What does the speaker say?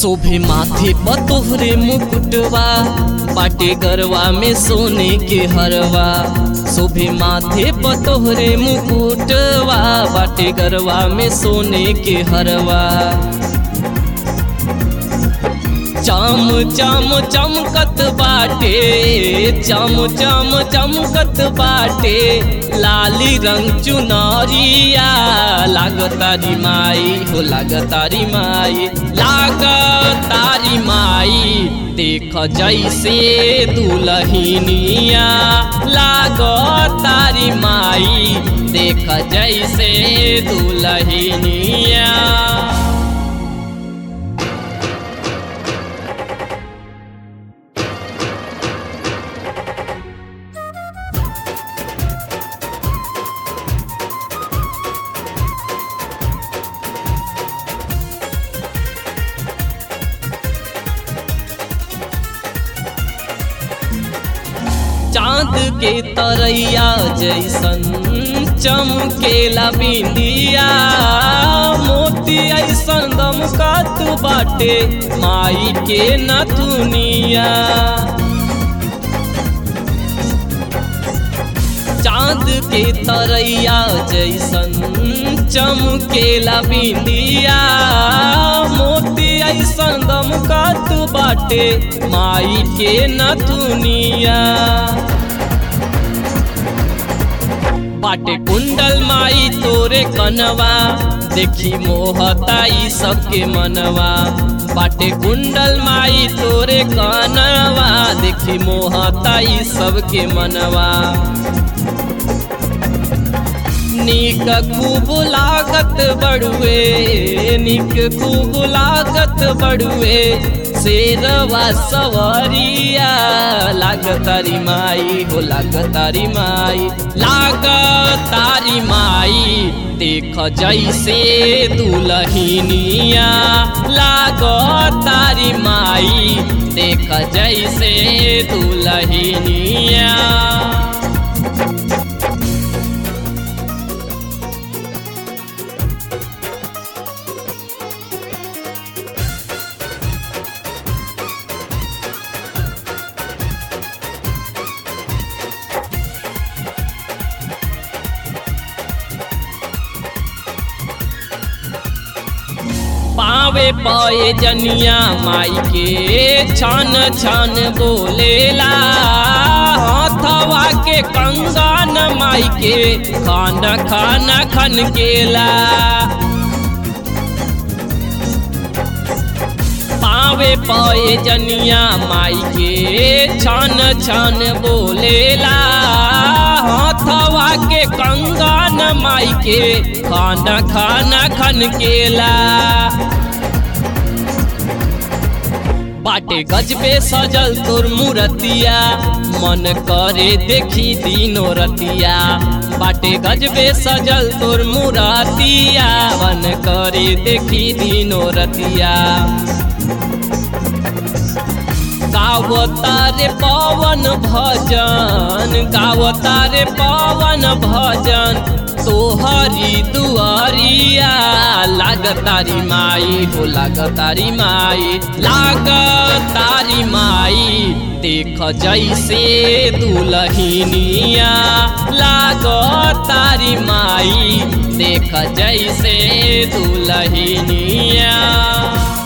शोभे माथे पर तोहरे मुकुटवा बाटे गरवा में सोने के हरवा शोभे माथे पर तोहरे मुकुटवा बाटे गरवा में सोने के हरवा चम चम चमकत बाटे चम चम चमकत बाटे लाली रंग चुनरिया लागतारी माई हो लागतारी माई लागतारी माई देख जैसे दुलहिनिया लागतारी माई देख जैसे दुलहिनिया चांद के तरैया जैसन चमकेला बिंदिया मोती ऐसन दमकत बाटे माई के नथुनिया चांद के तरैया जैसन चमकेला बिंदिया मोती ऐसन दमकत बाटे माई के नथुनिया बाटे कुंडल माई तोरे कनवा देखी मोहताई सबके मनवा बाटे कुंडल माई तोरे कनवा देखी मोहताई सबके मनवा निक खूब लागत बड़ुए निक खूब लागत बड़ुए शेरवा सवरिया लागतारी माई हो लागतारी माई लागतारी माई देख जैसे दुलहिनिया लागतारी माई देख जैसे दुलहिनिया पावे पाए जनिया माई के छान छान बोलेला हाथवा के कंगन माई के खाना खाना खन केला पावे पाए जनिया माई के छान छान बोलेला हाथवा के कंगन माई के खाना खाना खन केला बाटे गजबे सजल तोर मूरतिया मन करे देखी दिनो रतिया बाटे गजबे सजल तोर मूरतिया मन करे देखी दिनो रतिया गावतारे पवन भजन गावतारे पवन भजन तोहरी दुआरिया लागतारी माई हो लागतारी माई लागतारी माई देख जैसे दुलहिनिया लागतारी माई देख जैसे दुलहिनिया